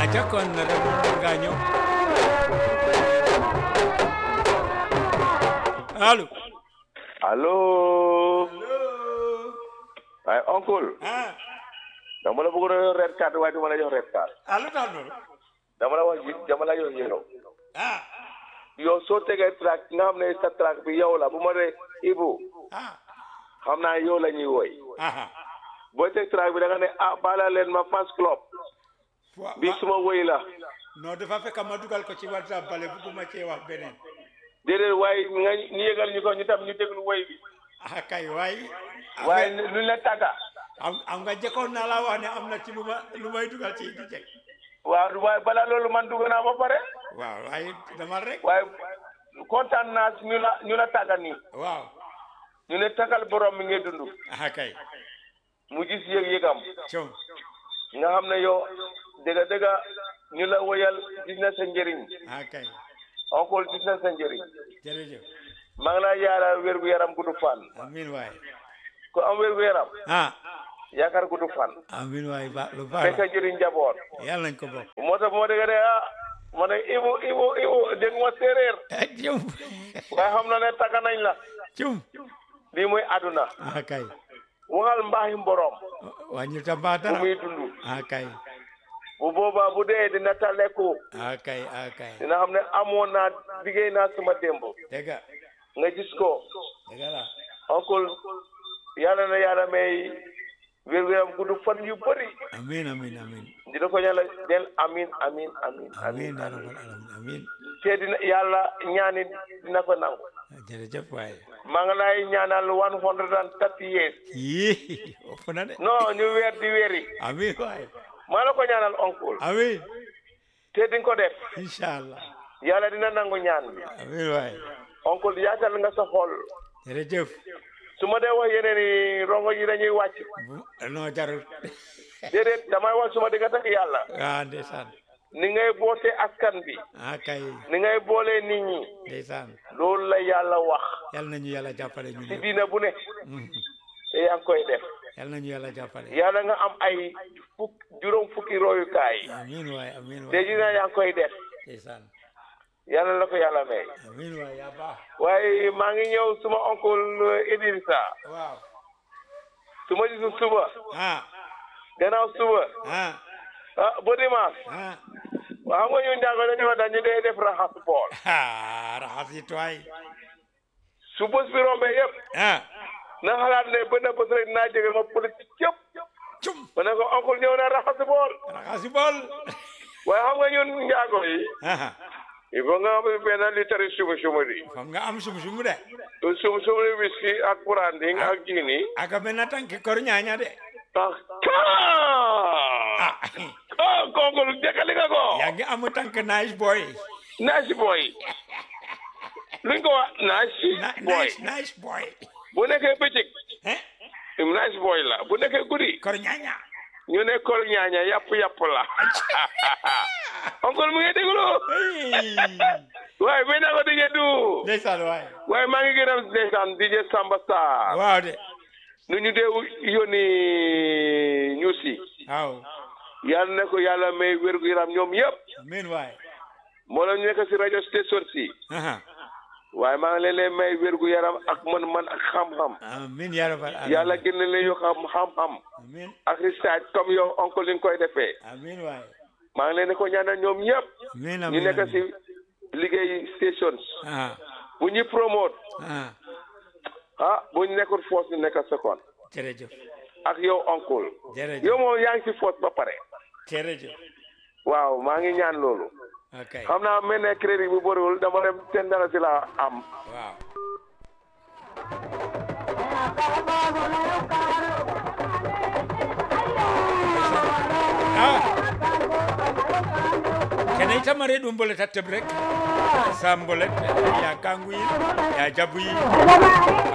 aca kon rek nga ñëw allo allo waaye oncle ah dama la bëggoon a yor red card waaye duma la jox red card allo tax loolu dama la wax ji- dama la jox yélo ah yow soo tegee track nga xam ne sa track bi yow la bu ma dee Ibu ah xam naa yow la ñuy woy ah boo teg track bi da nga ne ah baala leen ma fans club wa- bi wa- suma woy la non dafa fekk ma dugal ko ci whatsapp bale bugguma cee wax beneen déedéet waaye nga ñu yëgal ñu ko ñu tam ñu déglu woy bi ah kay waaye waaye lu la tàgga am am nga jëkkoon naa laa wax ne am na ci lu ma lu may dugal ci di jeg waaw waaye balaa loolu man dugg naa ba pare waaw waaye demal rek waaye kontaan naa si ñu la ñu la tàgga nii waaw ñu ne tagal borom mi ngay dund ah kay mu gis yëg-yëgam com nga xam ne yow dëgga dëgga ñu la woyal gis na sa njëriñ ah kay encore gis na sa njëriñ jërëjëf maa ngi lay yaara wér gu yaram gudd fan amin waay ku am wér gu yaram ah yaakaar gudd fan amin waay ba lu baax fekk la njëriñ njaboot yàlla nañ ko bokk moo tax moo dëgg de ah ma ne ibu ibu ibu dégg ma séeréer ah cum waaye xam na ne tàgga nañ la cum lii mooy àdduna ah kay waxal mbaaxi borom wàññil ta mbaa bu dara muy dund ah kay bu boobaa bu dee dina taleku ah kay ah kay dina xam ne amoon naa liggéey naa suma démb dëgga nga gis ko dëgga la oncle yàlla na yàlla may wér gu yaram gudd fan yu bëri amin amin amin dina ko ñaanal del amin amin amin amin amin ya rabbal alamin amin te dina yàlla ñaani dina ko nangu jërëjëf waay maa ngi lay ñaanal one hundred and thirty years yii ëpp na de non ñu weer di weeri amin waay maa la ko ñaanal oncle amin te di nga ko def inshallah yàlla dina nangu ñaan bi amin waay oncle yaatal nga sa xol jërëjëf su ma dee wax yeneen i rongo yi dañuy wàcc bu non jarul déedéet damay wax su ma digga tak yàlla ah ndeysaan ni ngay boote askan bi ah kay ni ngay boolee nit ñi ndeysaan loolu la yàlla wax yal nañu yàlla jàppale ñu ci ñëpp diina bu ne Mhm. te yaa ngi koy def yal nañu yàlla jàppale yàlla nga am ay fukk juróom fukki royukaay amin waay amin te waay dina yaa ngi koy def ndeysaan yàlla la ko yàlla may amin waay yaa baax waaye maa ngi ñëw suma oncle Idrissa waaw su ma gisul suba ah gannaaw suba ah ah ba dimanche ah waaw xam nga ñu njàng dañu wax dañu dee def raxas bool ah raxas yi tuwaay su bés bi rombee yëpp ah na xalaat ne benn bés rek dinaa jóge ma politique yëpp cum ma ne ko oncle ñëw na raxas bool raxas yi bool waaye xam nga ñun njaago yi ah il faut nga am benn litre sumu sumu di fam nga am sum sum de sumu sumu di whisky ak branding ak gini aga benn tànki kor ñaaña de ah ah ah kooku jëkkali nga ko yaa ngi am tànk nice boy nice boy luñ ko wax nice Na- boy nice nice boy bu nekkee bëccëg eh nice boy la bu nekkee guddi kor ñaaña ñu ne kol ñaaña yàpp yàpp la oncle mu ngi déglu hey waaye bi naa ko DJ du ndeysaan waay waaye maa ngi gërëm ndeysaan DJ Samba Sarr waaw de nu ñu dee yónni ñu si waaw yàlla ne ko yàlla may wérgu yaram ñoom yëpp amin waay moo la ñu nekk si rajo station si aha waaye maa ngi leen leen may wérgu yaram ak man-man ak xam-xam amin ya rabbal alamin yàlla gën leen yoo xam xam-xam amin ak research comme yow oncle li nga koy defee amin waay maa ngi leen di ko ñaanal ñoom ñëpp amin ñu amin nekk si amin liggéey stations ah bu ñu promote ah ah bu ñu nekkul force ñu nekk second jërëjëf ak yow oncle jërëjëf yow moom yaa ngi si force ba pare jërëjëf waaw maa ngi ñaan loolu ok xam naa mel ne crédit bu bëriwul dama dem ten dara si la am waaw ah kene itamare ɗum boleta teɓ rek sa mbolet ya kanguyi ya jabuyi